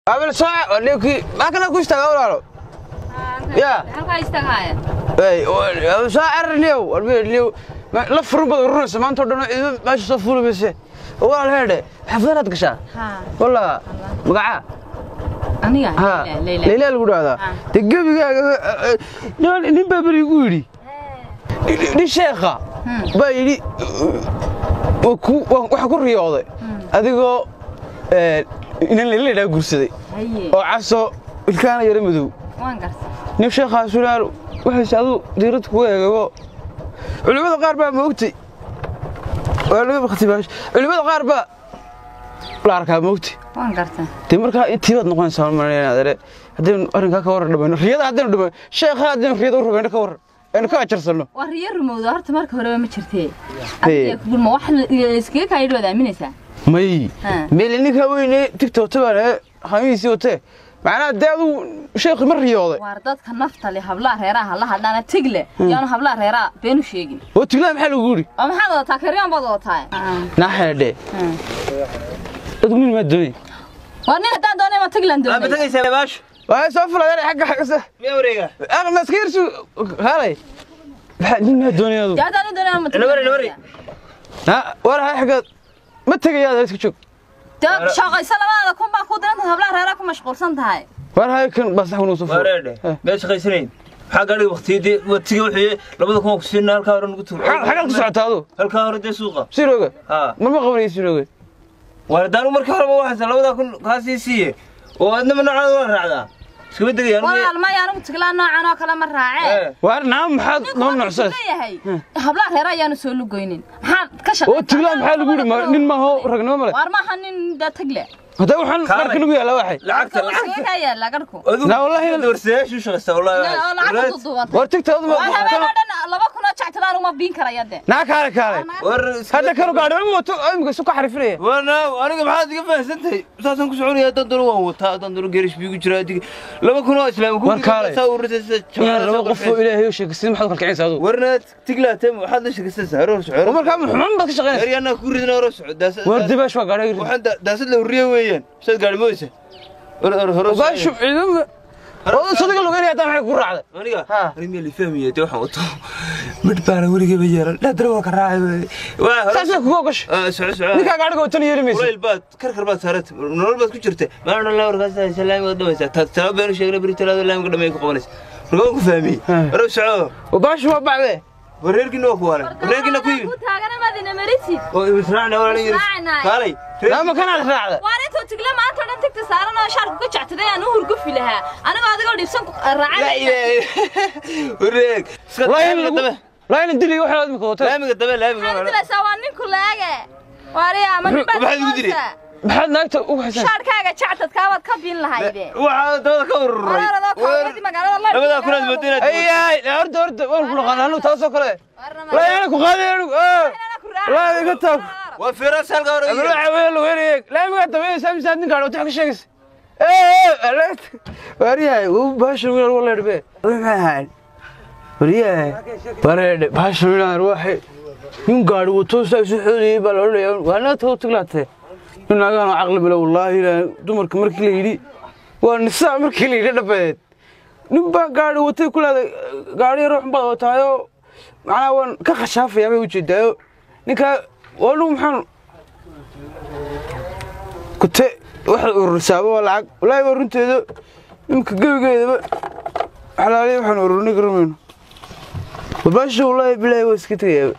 abel saaca ninkii maa kana ku istaaga walaalo Ya. halkaa istaagaya Ey, abel saaca arniyow arniyow la furun baad urunaysa maanta oo dhan ciido meesha soo fuuli mayse walaal heedhe xafdanaad gashaa haa walla magacaa aniga ha leyla leylaa lagu dhahdaa Ah. de gebigaaga nin- nin baa beri igu yidhi nin sheekha baa yidhi waa ku- waa- waxaa ku riyooday adigoo eh, inan leyladhaa guursaday haye oo caso ilkaana yara madow waan garta nin sheekhaa sulaal waxayse aduu diirad kugu eegabo culimmada qaar baa moogtay waa laga baktibaash culimmada qaar baa la arkaa moogtay waan garta dee markaa intii baad noqonaysaa malinaadare haddaynu arrinkaa ka warran dhamayno riyada haddaynu dhamayno sheekha haddaynu riyada u rumayno ka warran aynu ka ajarsanno waa riyo rumowda horta marka horeba ma jirtee Hey. adiga kugulma wax iskaga kaayidhi waad aaminaysaa may Ha. meele ninkaa weyne tigtoote baan ee hamihiisii watee macnaha dee aduu sheekhi ma riyooday waar dadka nafta le hablaha reeraha hala hadhaana tigle yaanu hablaha reeraha beenu sheegin oo tiglaha maxaa lagu yidhi oo maxaad wadataa karyaan baad wadataa naaxeedhe dadku nin maa doonay waa nin haddaan doonay ma tiglan ma doonay tagaysaa baasho waa soo fulayaan xagga xaggasa miyaa wareega ana iska yarsu haalay maxaa nin maa doonay adu dee haddaan u doonay ma Nabari, nabari. na war hay xaggaad ma tegayaad iska joog dee shaqayso labadaada kun baa ku diranta hablaha reeraha ku mashquulsan tahay war hay kan baa sax kunuu soo furay wareedhe miyaad shaqaysanayn maxaa gaadhiga waktiyadii watiga wuxuu labada kuma ku siinaa halkaa hore nagu tuur xagaad ku socotaa adu halkaa hore dee suuqa sirooga haa marma qabanaya sirooga waar daanu markii horeba waxaasa labadaa kun kaasii siiye oo adnama noocaada waa raacdaa iskama degayaan walaal maya anigu tiglaan noocan oo kale ma raacee war naam maxaad noo nocsaas leeyahay hablaha reera ayaanu soo lugoynin maxaad ka oo tiglaan maxaa lagu yidhi ma- nin maaho ragnimo male waar maaha nin da tagle hadda waxaan Kaalay. marka nagu yaalla waxay lacagta iskaga lacagta kaa yaala garhku Na, wallahi- warsayaashu shaqaysta lacagta wallahi duduubantay war tigtaadu waa habeen oo dhan laba kun oo jactilaan uma biin karaya de naa kaale kaale war hadda kanu gaadhi ma wato imika isu ka xarifinaya wana aniga maxaad iga fahansantahay saasaan ku soconaya haddaan doono waan wataa haddaan doono geerish biigu jiraa adiga laba kun oo islaam ku War kaalay. saa ururtay sida inaan laba qof oo ilaahay u sheegay sidii maxaad u kalkicinaysaa adu warna tiglaatay waxaad la sheegaysaa hore oo soco markaa xumaan baad ka shaqaynaysa eryaanaa ku ridna hore soco daasad war dibaash waa gaadhi waxaan da- daasad la urriye weeyaan saad gaari moysa hore hore hore baashu ciidama oo sadiga lugeynaya hadda maxay ku raacday aniga Ha. ani meel fahmiya de waxaan wato mid baana weligaba yeelan dhaadara waa ka raacay waa hore saasna kugu ogasho Ah, soco soco ninkaa gaadhiga watan yeeli maysa kulayl baad karkar baad saarata nolol baad ku jirta maalin dhan lawarkaas haysa laami waad dhamaysaa Ta- talaabo beenu sheegna beri talaado laamiga dhamay ku qabanaysa marka waan ku fahmiyey Ha. hore soco oo baashu waa bacdee wareerkiina waa ku waalan wareerkiina ku yimi ku taagana madina marisid oo israacna walaalin yiri Israacnaa. kaalay naama kanaad raacda waar intuu tigle maanta o dhan tigta saaran oo shaarku ka jactaday aan u hurgufi lahaa anigoo adigoo dhibsan ku la raacay ilaahay wareeg iska laa in laamiga lagu dabe laa in dili waxaad imika watay laamiga dabe laamiga maxaad walaalo. dilaysaa waa ninku laage waariya ma nin baad Maxaad igu diri? moodtaa? maxaad naagta u haysaa shaarkaaga jactadkaa waad ka biin lahayde waxaa dabada ka ururay Walaaladoo kawradii magaalada la labadaa kunaad moodo inaad ay ay horta horta waan ku dhaqaan anu taasoo kale laa yana ku qaaday anu laa iga taag waa fiiraas halka hore ama la caweeyo lugeynaya laamigaa dabeynaysaa misaad nin gaadhi wata wax ka sheegaysa ee waaryahay uu baasha wiil wala dhbe maxay ahayn waaryahay wareedhe baasha wiilaan waxay nin gaadhi wato saa isu xoodayay baa la odhanaya waa naagta u tiglaatee nin naagahan oo caqli bale wallaahi ilaahay dumarka markii la yidhi waa nisaa markii la yidhi dhabeed nin baa gaadhi watay ku leeday gaadhi yar waxun baad wataayoo macnaha waan ka khashaafayaa bay ujeedaayo ninkaa waa nugu maxaan kute waxaad ururisaaba waa lacag walaahi waa runteeda imika gebigeedaba xalaaliya waxaan ururinay garamayno warbaasha wallaahi bilaahi waa iska tegayaaba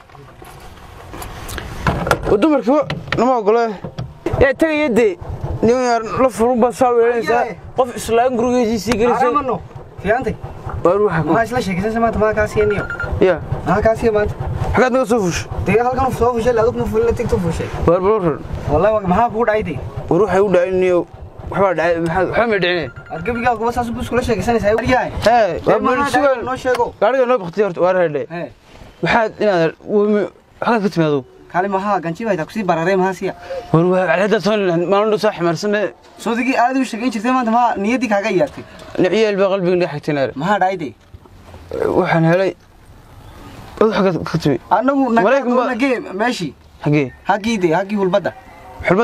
oo dumarkiiba nama ogole yaa tegaya dee nin yar la furun baad saa weelanaysaa qof islaan gurigeediisii gelisay Aramano, fiicantay. waar waxa ku Maxaa isla sheekaysanaysaa maanta maxaa kaa siiyay niyo? ya Maxaa kaa siiyay maanta? xagaad naga soo fushay Dee halkan uu soo fushay, adugna fulina tigtu fushay. waar balorran Wallahi waa- maxaa kugu dhacay dee? war waxay u dhaciniyo waxbaa dhacay maxaa waxba may dhicine Argabigaa kuwa saas buu iskula sheekaysanaysaa. Waryahay. hee waa Dee bal maxaa dhacay? sugan Noo sheego. gaariga noo baktiya horta waar hedhe Hee. waxaad inaad wami xagaad ka timaado Kaali maxaa ganjiba ay kusii bararay maxaa siya? war waa cadda soo maalin dhow soo ximaarsane Soodigii aad u sheegayn jirtay maanta maxaa niyaddii kaaga iyaartay? niciyeel baa qalbiga dhex xigtinaare Maxaa dhacay dee? waxaan helay ad xagaad ka timi Anagu Maraykan ba- nagee meeshii. xagee Haggii dee, haggii hulbadda. xulbadda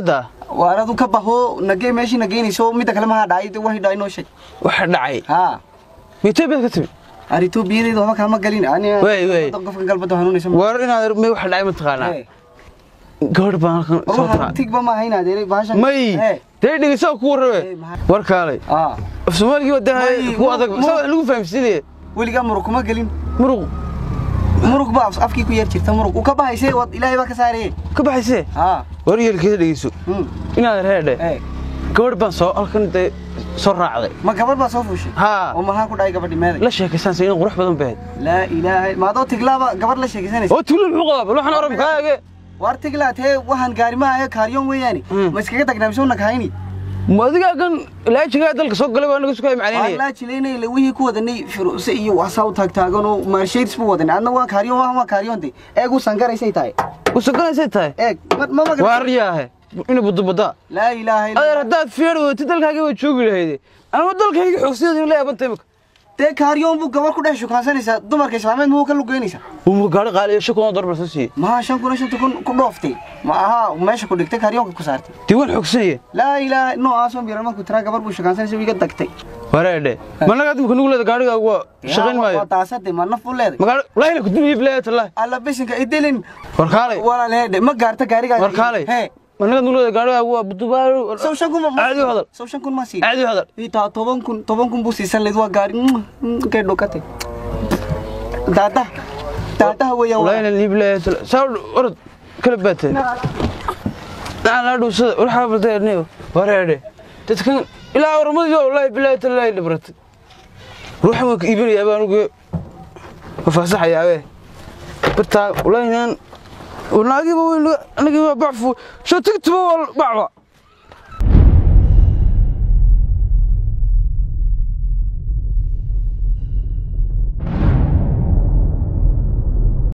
waar adu ka baho nagee meeshii nageynayso midda kale mahaa dhacay wax dhacay noo sheeg waxa dhacay haa mitoobiyaad ka timi ar etoobiyadeyda waxba kaama galin Wey, wey. qofka galbada hanuunaysa war inaad me waxa dhacay mataqaanaa gabadh baan halkan soo ruuxa taraa tigba ma hayna adeeray bahashan may Eh, dee dhegeysaa ku Eh, warrabe maxaa- war kaalay aa af soomaaligii May, wadda ku adag mu- saa wax lagu fahamsiinaya weligaa murug kuma gelin muruq murug baa af- afkii ku yar jirta murug uu ka bahaysay wad ilaahay baa ka saarayey ka baxaysee haa war yeelkeeda dhegeyso hmm, inaad reedhe eh gabadh baan soo halkan dee soo raacday ma gabadh baa soo fuushay haa oo maxaa ku dhacay gabadhi meeday la sheekaysanaysa inay qurux badan bahayd laa ilaaha maadoo tiglaaba gabadh la sheekaysanaysa oo tuulo muxuu qabaa bal waxaan orabkaaga waar tiglaa tee waxaan gaari ma ahe kaaryoon weeyaani Hmm. ma iskaga tagnaa mise una kahayni ma adigaa kan laajigaa dalka soo galay baa naga sukaya macalinaya laa jilaynay le wixii ku wadanay firuse iyo waxsaa u taagtaagan oo maarshaydis bu wadanay adna waan kaaryoon waan waa kaaryoonte eeg u sangaraysay tahay usaganaysay tahay eeg ma ma maga waar yaahe ina budubada laa ilaaha illa adeer haddaad fiir wati dalkaaga waa joogi lahayde anama dalkayga xoogsideeda la yaabanta imika dee kaaryoon buu gabar ku dhex shukaansanaysaa dumarka islaameed muxuu ka lugeynaysaa uma gaari qaaliyo shan kun oo dollar baa soo siiyey maha shan kun iyo shanta kun ku dhooftay ma aha meesha ku dhigtay kaaryoonka ku saartay diiwaan xoogsanaya laa ilaaha noocaasoo biran markuu tiraa gabar buu shukaansanaysa iga dagtay wareedhe managaa imika nugu leeda gaarigaaga waa shaqayn maayo waa taasade ma naf u leeday magaalo lahina kudumiye bilaaya tallahi alla bisinka idilin war kaalay walaalheedhe ma gaarta gaarigaa war kaalay hee managaa nugu leeda gaarigaaga waa budubaalo sow shan kun ma caadi u hadal sow shan kun ma sii caadi u hadal itaa toban kun toban kun buu siisan layd waa gaari kay dhokatay daada daadaha weeyaan waa. lahina liibilaaya tallahi saa orod kala baateen daan laa dhuusada waxaa baldeerniyo wareedhe dadkan ilaa warmadiyo wallaahi bilaahi tallaahi dhibratay ruuxan waan ka iibinaya baa anugu mafaasaxaya abe bartaa wallaahi naan naagiiba weyn anagiiba bacfu sho tigtuba waa bacba